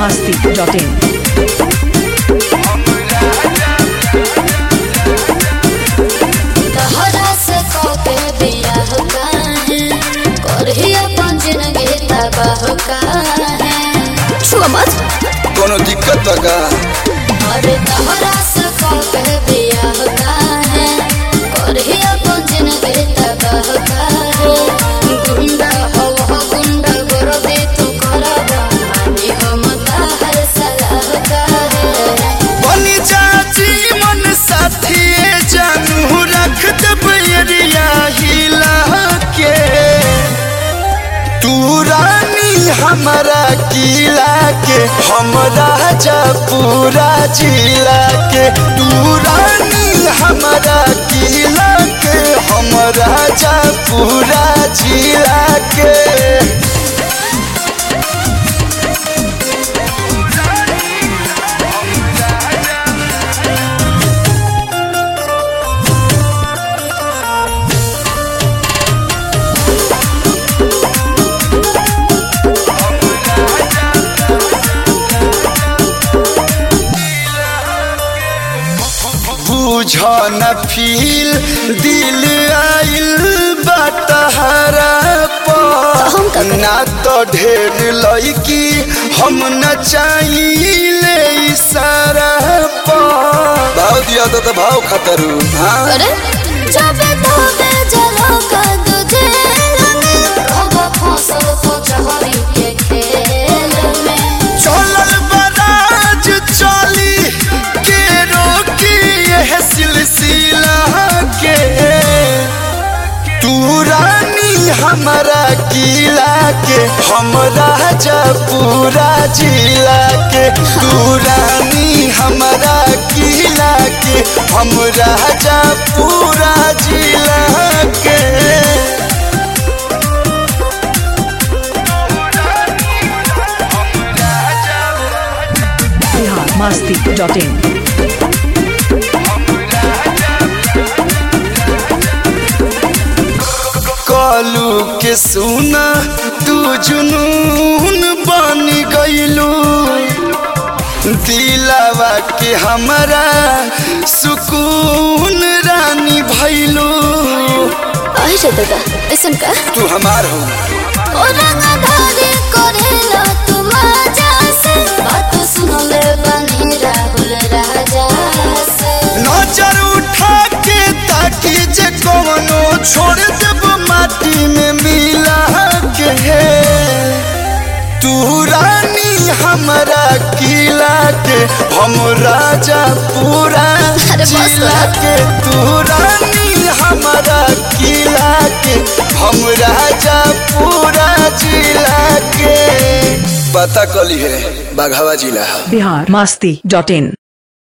biharmasti.in तहरा से कके बियाह काहे करही अपन जिंदगी तबाह काहे छुआ मत कोनो दिक्कत बा का अरे तहरा से कके बियाह काहे करही अपन जिंदगी तबाह काहे गुंडा हो हो गुंडा गोरबे तू करबा मानी हम ताहर सलाह काहे बनी चाची मन साथी जानू रख दब एरिया हिला के तू रानी हमारा किला के हम राजा पूरा जिला के तू रानी हमारा किला के हम राजा पूरा जिला के बुझ न फील दिल आइल बटहरा हम का पर करी? ना तो ढेर लड़की हम न चाहिए इशारा पर भाव दिया तो, तो भाव खतरू हाँ अरे जब तोबे जलो का तुझे अब फसल को चहरी के खेल में चलल बराज चली के रोकी यह सिलसिला के तू रानी हमारा किला के हम राजा पूरा जिला के तू रानी हमारा किला के हम राजा पूरा जिला के biharmasti.in कालू के सुना तू जुनून बन गईलू दिलावा के हमारा सुकून रानी भैलू आई रे दादा ऐसन का तू हमार हो ओ रंगधारी करेला तू मजा से बात सुन ले बनी राहुल राजा से नजर उठा के ताकि जे कवनो छोड़ देब माटी में मिला के तू रानी हमारा किला के हम राजा पूरा अरे बस जिला कर। के तू रानी हमारा किला के हम राजा पूरा जिला के पता कली है बाघावा जिला biharmasti.in